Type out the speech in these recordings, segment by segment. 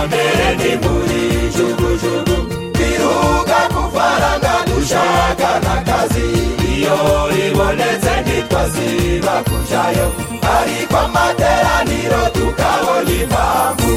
ni muri jugujugu biruga kufaranga dushaka n'akazi iyo ribonetse ntitwaziba kujayo ariko amateraniro tukabona impamvu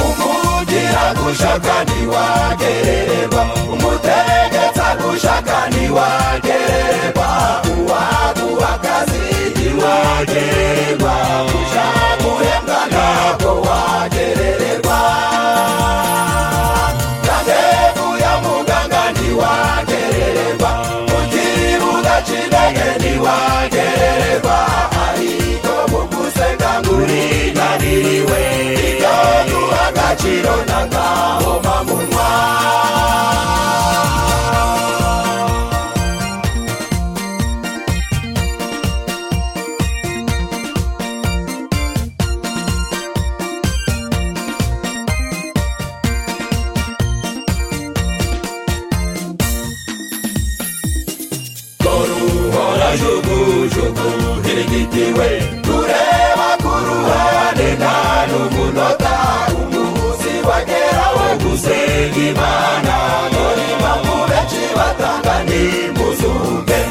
umugira gushaka ntiwagerererwa umutegetsa gushaka ntiwagerererwa uwaguha akazi ntiwagerererwa ushaka guhembwa ntabwo wagerererwa kandevu ya muganga ntiwagerererwa mu kibuga cy'indege ntiwagerererwa ariko mu gusenga ngurinaniriwe ibyo duha agaciro n'agahoma munwa Koruhora jugujugu hirigitiwe tureba ku ruhande nta n'umunota umuzi bagera wo gusenga imana muri mpamvu benshi batanga ni muzunge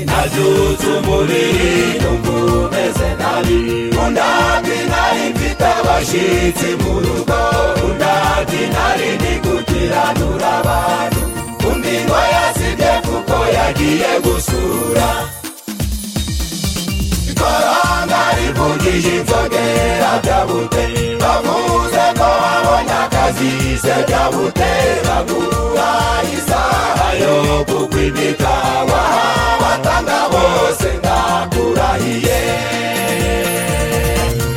nabyutse umubiri numva umeze nabi undabwi nari mfite abashyitsi mu rugo undabwi nari ndi gukiranura abantu undi ngo yasibye kuko yagiye gusura ikoranga rivugije inzogera byabute bavuze ko babonye akazi se byabute bagura isaha yo kukwimika wahabatanga bose ndakurahiye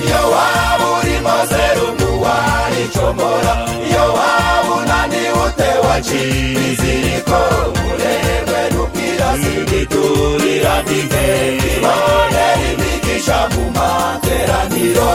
iyo waba urimo serumu waricomora iyo waba unaniwe utewa cibiziriko umurerwe n'ubwirasi giturira ndike ibone rimigisha mu materaniro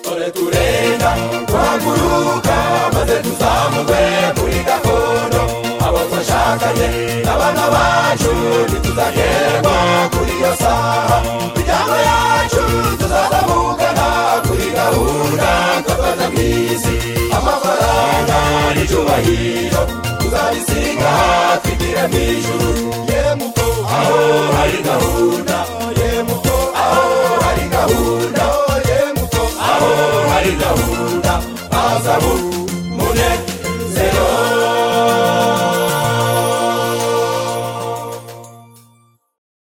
dore turenda turaguruka maze tuzamugwe muri gakondo abo twashakanye n'abana bacu ntituzagerwa kuri iyo saha imiryango yacu tuzazamugana kuri gahunda twakoze mu isi amafaranga n'icyubahiro tuzabisiga hafi gira mu ijuru ye muko aho hari gahunda